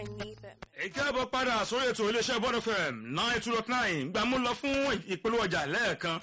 I need them. ẹ káàbọ̀ padà sórí ètò iléeṣẹ́ bọ́ọ̀dù fm nine two dot nine gbà mú lọ fún ìpolówó ọjà lẹ́ẹ̀kan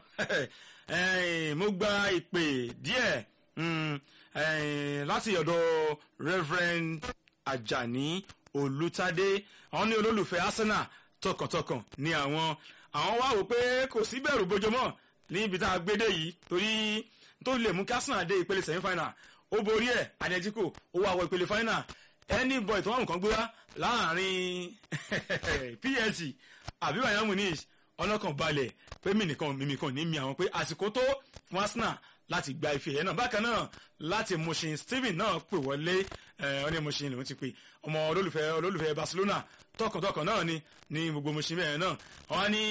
Eh, mo gba ìpè díẹ̀ mm, eh, láti ọ̀dọ̀ reverend ajani olùtadé àwọn ní olólùfẹ́ arsenal tọkàntọkàn ní àwọn àwọn wá wò pé kò sí bẹ̀rù bójúmọ́ níbi tá a gbé dé yìí torí tó lè mú kí arsenal dé ìpele semi final ó borí ẹ̀ atletico ó wá wọ ìpele final any boy tó wà nǹkan gbéra láàrin psg àbí bayern munich ọlọ́kàn balẹ̀ pé mi nìkan mímì kan ní mi àwọn pé àsìkò tó fún arsenal láti gba ife yẹn náà bákan náà láti mushin steven náà pè wọlé ọ ní mushin lòún ti pè ọmọ olólùfẹ́ olólùfẹ́ barcelona tọkàntọkàn náà ni ní gbogbo mushin bẹ́ẹ̀ náà wọ́n ní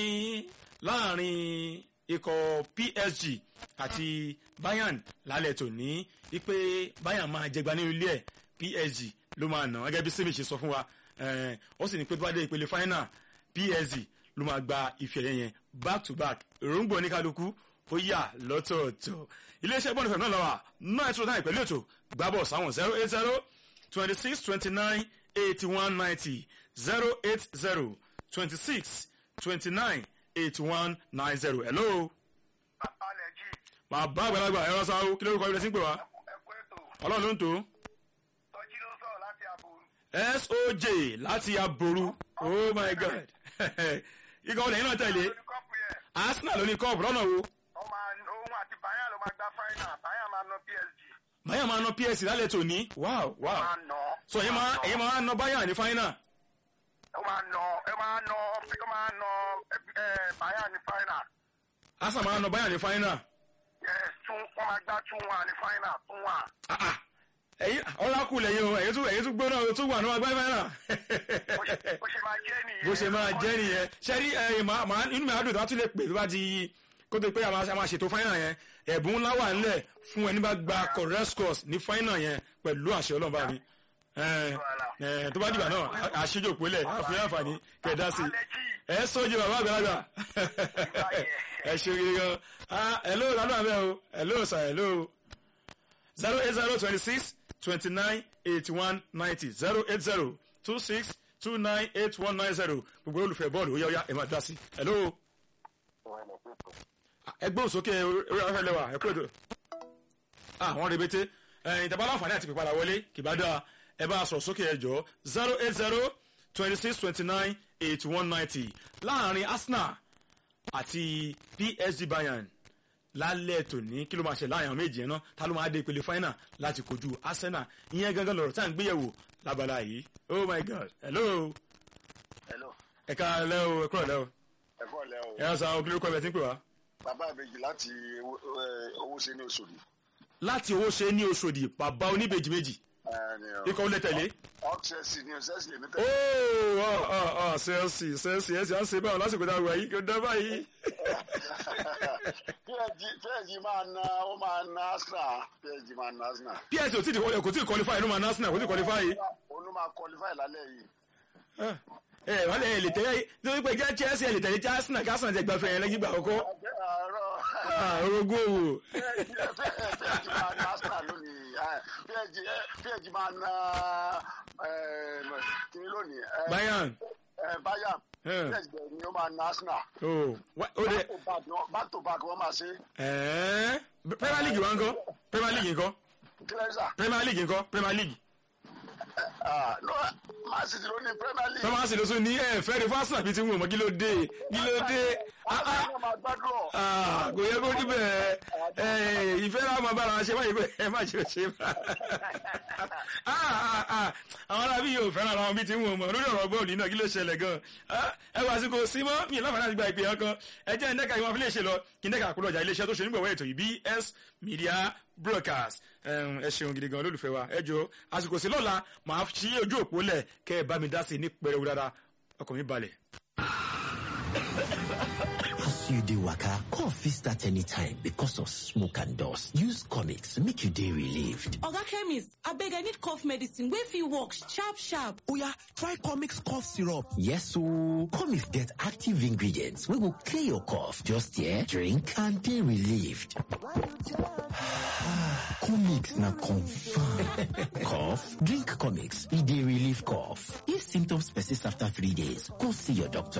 láàrin ikọ̀ psg àti bayern lálẹ́ tòní wípé bayern máa jẹgba nínú ilé ẹ̀ psg ló máa nà gẹ́gẹ́ bí sèmi ṣe sọ fún wa ó sì ní pé tó bá dé ìpele final psg ló máa gba ife ẹ̀yẹ yẹn back to back èròǹgbò oníkálukú ó yà lọ́tọ̀ọ̀tọ̀ iléeṣẹ́ bọ́ọ̀lù fẹ̀mí náà lọ́wọ́ náà ètò náà ìpẹ́lẹ̀ ètò gbábọ̀ sáwọn zero eight zero twenty six twenty nine eighty one ninety zero eight zero twenty six twenty nine eighty one nine zero hello. alẹ́ jí bàbá àgbàlagbà ẹ̀rọ sáwó kí lórúkọ ibi tí ń pè wá ẹ̀kú ètò ọlọ́run ló ń tó tọ́jú ló sọ̀rọ̀ láti àbò soj láti aboru oh my god ikọ̀ olè yín náà tẹ̀lé lórí kọ́pù yẹn arsenal ló ní kọ́ọ̀bù lọ́nà wo ó máa òun àti bayern ló máa gba final bayern máa ná psg báyà máa ná psc lálẹ́ tòní wow wow máa ná so èyí máa èyí máa ná báyà ní final ó máa ná ẹ máa ná ó máa ná ẹ bayern ní final arsenal máa ná báyà ní final yes tún wọ́n máa gbá tún wà ní final tún wà ah ah èyí ọlákù lẹ́yìn o èyí tún èyí tún gbóná o tún wà ní agbáyé final bó ṣe bó ṣe máa jẹ́ nìyẹn bó ṣe máa jẹ́ nìyẹn ṣẹ́rí ẹ̀yìn máa máa inú mi àdùn tó bá tún lè pè tó bá ti kó tó pé a máa a máa ṣètò final yẹn ẹ̀bùn ńlá wà nílẹ̀ fún ẹni bá gba correct scores ní final yẹn pẹ̀lú àṣẹ ọlọ́run bá mi ẹ̀ ẹ̀ tó bá dìgbà náà àṣejò pélẹ̀ àfihàn àǹfààní kẹ̀dá sí i alẹ́ jí ẹ sójú bàbá àgbàlagbà ẹ ṣe gidi gan ah hello lánà abẹ o hello sir hello zero eight zero twenty six twenty nine eighty one ninety zero eight zero two six two nine eight one nine zero gbogbo olùfẹ́ bọ́ọ̀lù ó yá ó yá ẹ máa dá sí i hello ẹgbẹ́ òsókè orí afẹ́ lẹ́wà ẹ kúrò tó àwọn rebete ẹ̀yìn tẹ́bá láǹfààní àti pípadà wọlé kì bá dáa ẹ bá a sọ̀rọ̀ sókè ẹ jọ zero eight zero twenty six twenty nine eighty one ninety láàrin arsenal àti psg bayern lálẹ́ tòní kí ló máa ṣe láàrin àwọn méjì yẹn náà ta ló máa dé ìpele final láti kojú arsenal ìyẹn gangan lọ̀rọ̀ tá à ń gbéyẹ̀wò lábala yìí oh my god hello hello ẹ̀ka lẹ́ o ẹ̀kúrọ̀ lẹ́ o ẹ̀kọ́ lẹ́ o ẹ̀yà sàn òkìlẹ̀ kọ́ ẹ̀ tí ń pè wá. bàbá ìbejì láti owó- ẹ, owó ṣe ní oṣòdì láti owó ṣe ní oṣòdì bàbá oníbejì méjì ikọ̀ ó lè tẹ̀lé. ọ̀ksẹ̀sì ni ọ̀sẹ̀sì lèmi tẹ̀. ooo ọ ọ ọ sẹ́ẹ̀sì sẹ́ẹ̀sì ẹ̀sì à ń ṣe báwọn lásìkò tá a wà yìí kò dá báyìí. psg máa na ó máa na arsenal psg máa na arsenal. ps ò tí ì kò tí ì qualify ló máa ná arsenal kò tí ì qualify. olú máa qualify lálẹ́ yìí. ẹ wọ́n lè lè tẹ̀lé nítorí pé jẹ́ chelsea ẹ̀ lè tẹ̀lé arsenal kí arsenal jẹ́ gbafẹ́ yẹn lẹ́yìn ìgbà àkọ́kọ́. ọjọ́ àárọ̀ Ah, orogún òwò. psg máa na arsenal lónìí eh, psg eh, psg máa na eh, kiri lónìí. eh, bayern eh, bayern Eh. psg ni ó máa na arsenal. oh wa- ó dẹ back to back ni- back to back wọ́n máa ṣe. ẹ̀ẹ́ premier league wa ń kọ́ premier league ńkọ́ kílẹ̀sà premier league ńkọ́ premier league. no man city ló ní premier league. tọ́másì ló tún ní ẹ̀ fẹ́ẹ́ rí fún arsenal bíi ti ń wò mọ́ kí ló dé kí ló dé. Ah, ah. Arsenal máa gbádùn ọ̀. Ah, kò yẹ kó níbẹ̀ ẹ̀ ìfẹ́ náà máa bára ṣe báyìí pé ẹ má ṣe ṣe bá. Ah, ah, ah, àwọn arábí yóò fẹ́ràn àwọn bíi ti ń wò mọ́ lórí ọ̀rọ̀ bọ́ọ̀lù náà kí ló ṣẹlẹ̀ gan. Ah, ẹ wá sí kò sí mọ́ mi láǹfààní àti gba ìpè yẹn kan ẹ jẹ́ ẹ̀ńdẹ́ka ìwọ̀n fi lè ṣe lọ kí ẹ̀ńdẹ́ka àkúrò ọjà iléeṣẹ́ tó ṣe nígbàwọ́ ètò yìí BS Media Broadcast Ẹm, ẹ ṣeun gidi gan olólùfẹ́ wa ẹ jọ àsìkò sí lọ́la màá ṣí ojú òpó lẹ̀ kẹ́ ẹ bá mi dá sí i ní pẹrẹwu dáadáa ọkàn mi balẹ̀. As you dey waka, cough fit start anytime because of smoke and dust. Use comics make you dey relieved. Oga chemist, abeg I need cough medicine wey fit work sharp sharp. Oya, try Comix cough syrup. Yes ooo, comics get active ingredients wey go clear your cough. Just here, drink and dey relieved. Comix na confirm. cough? Drink comics, e dey relieve cough. If symptoms persist after three days, go see your doctor.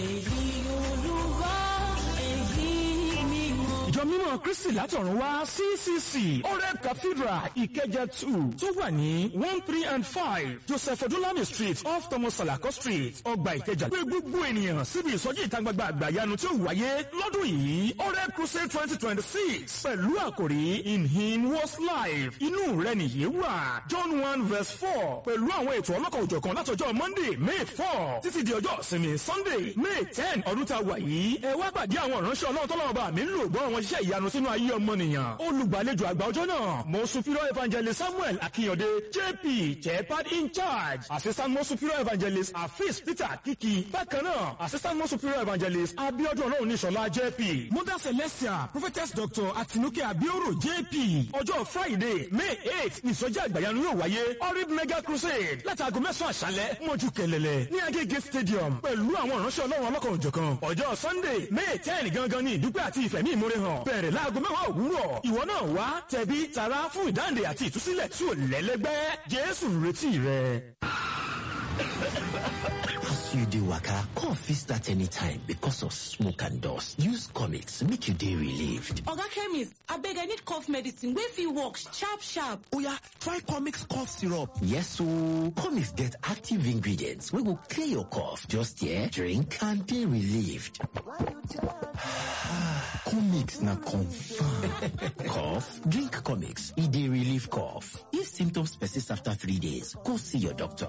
ìjọ mímọ́ kristi látọ̀run wá ccc oreb cathedral ìkẹjẹ two tó wà ní one three and five joseph odúnlami street off thomas salako street ọgbà ìkẹjà pé gbogbo ènìyàn síbi ìsọjí ìta gbangba àgbàyanu tí ó wáyé lọ́dún yìí oreb crusade twenty twenty six pẹ̀lú àkòrí in him was life inú rẹ nìyí wà john one verse four pẹ̀lú àwọn ètò ọlọ́kọ̀ òjọ̀kan látọjọ́ monday may four títí di ọjọ́ ìsinmi sunday may ten ọdún tá a wà yìí ẹ wá pàdé àwọn ìránṣẹ́ ọlọ́run tọ́lọ́wọ́ bá mi ń lò gbọ́ àwọn iṣẹ́ ìyanu sínú ayé ọmọnìyàn olùgbàlejò àgbà ọjọ́ náà mo superior evangelist samuel akínyọ̀dé jp jepad in charge assistant mo superior evangelist afis peter kiki bákan náà assistant mo superior evangelist abiodun ọlọ́run níṣọ̀lá jp mother celestia prophetess doctor atinuke abioro jp ọjọ́ friday may eight ìsọjí àgbàyanu yóò wáyé orib mega crusade láti aago mẹ́sàn-án àṣálẹ́ mọ́jú kẹlẹ́lẹ́ ní agége stadium pẹ̀lú àwọn ìránṣẹ́ ọlọ́run ọlọ́kan òjọ̀kan ọjọ́ sunday may ten gangan ní ìdúpẹ́ àti ìfẹ̀mí ìmúre hàn bẹ̀rẹ̀ láago mẹ́wàá òwúrọ̀ ìwọ náà wá tẹ̀bí tara fún ìdáǹdè àti ìtúsílẹ̀ tí ò lẹ́lẹ́gbẹ́ jésù ń retí rẹ. As you dey waka, cough fit start anytime because of smoke and dust. Use comics make you dey relieved. Oga chemist, abeg I need cough medicine wey fit work sharp sharp. Oya, try Comix cough syrup. Yes ooo, comics get active ingredients wey go clear your cough. Just here, drink and dey relieved. Comix na confirm. cough? Drink comics, e dey relieve cough. If symptoms persist after three days, go see your doctor.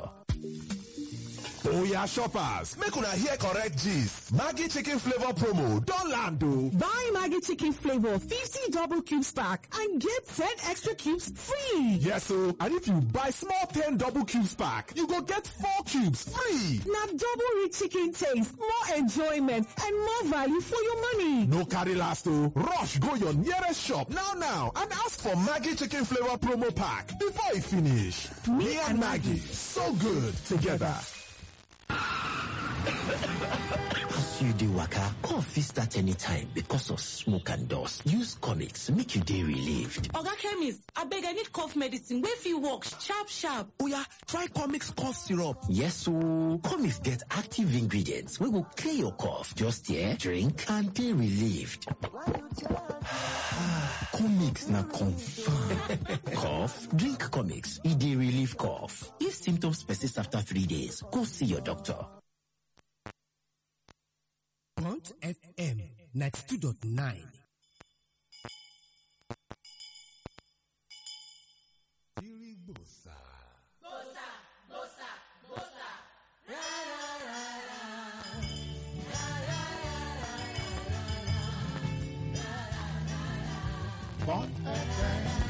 Oya shoppers, make una hear correct gist. Maggie chicken flavor promo don land o. Buy Maggie chicken flavor 50 double cubes pack and get 10 extra cubes free. Yes o, and if you buy small 10 double cubes pack, you go get 4 cubes free. Now double rich chicken taste, more enjoyment and more value for your money. No carry last o, rush go your nearest shop now now and ask for Maggie chicken flavor promo pack before e finish. Me and Maggie, so good together. As you dey waka, cough fit start anytime because of smoke and dust. Use comics make you dey relieved. Oga chemist, abeg I need cough medicine wey fit work sharp sharp. Oya, try Comix cough syrup. Yes ooo, comics get active ingredients wey go clear your cough. Just here, drink and dey relieved. Comix na confirm. cough? Drink comics, e dey relieve cough. If symptoms persist after three days, go see your doctor. Bond FM 92.9. Bond FM